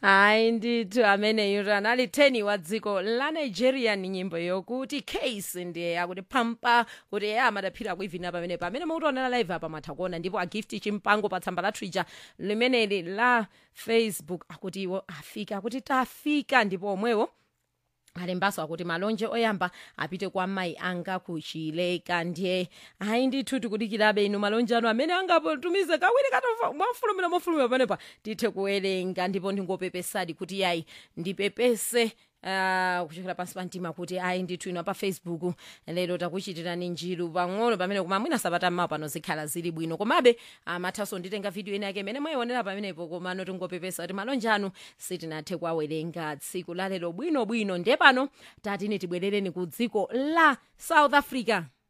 hayi ndithu ameneyo anali 10 wa dziko la nigeria ni nyimbo yokuti case ndiye akuti pampa kuti eya amadaphira kuivina pamene pamene mukutionera live apa matha kuona ndipo agifti chimpango pa tsamba la twitter limeneli la facebook akuti iwo afika akuti tafika ndipo omwewo alembaso akuti malonje oyamba apite kwa mayi anga kuchileka ndiye hayi ndithu tikudikirabe inu malonje anu amene angatumize kawiri katofa mwafulumira mofulumira panepa tithe kuwerenga ndipo ndingopepesadi kuti yayi ndipepese Uh, kuchokera pansi pa mtima kuti ayi ndithu ino pa facebook lero takuchitirani njiru pang'ono pamene koma mwina sabata mmawa pano zikhala zili bwino komabe amathaso nditenga video ina yake imene mwayionera pamenepo komano tingopepesa kuti malonje anu sitinathe kuwawerenga tsiku la lero bwinobwino ndiye pano tatini tibwerereni ku dziko la south africa